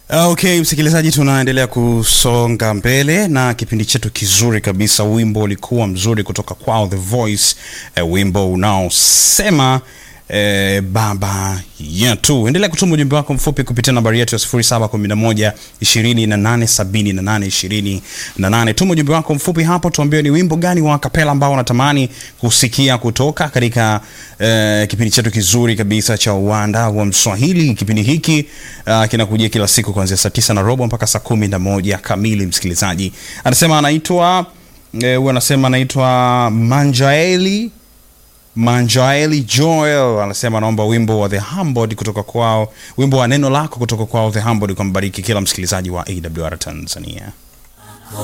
Okay, msikilizaji, tunaendelea kusonga mbele na kipindi chetu kizuri kabisa. Wimbo ulikuwa mzuri kutoka kwao The Voice, eh, wimbo unaosema eh, baba yetu. Endelea kutuma ujumbe wako mfupi kupitia nambari yetu ya 0711 2878 28. Tuma ujumbe wako mfupi hapo, tuambie ni wimbo gani wa kapela ambao unatamani kusikia kutoka katika eh, kipindi chetu kizuri kabisa cha uwanda wa Mswahili. Kipindi hiki uh, kinakujia kila siku kuanzia saa tisa na robo mpaka saa kumi na moja kamili. Msikilizaji anasema anaitwa eh, huyu anasema anaitwa Manjaeli Manjaeli Joel anasema anaomba wimbo wa The Humbled kutoka kwao, wimbo wa neno lako kutoka kwao The Humbled, kwa mbariki kila msikilizaji wa AWR Tanzania.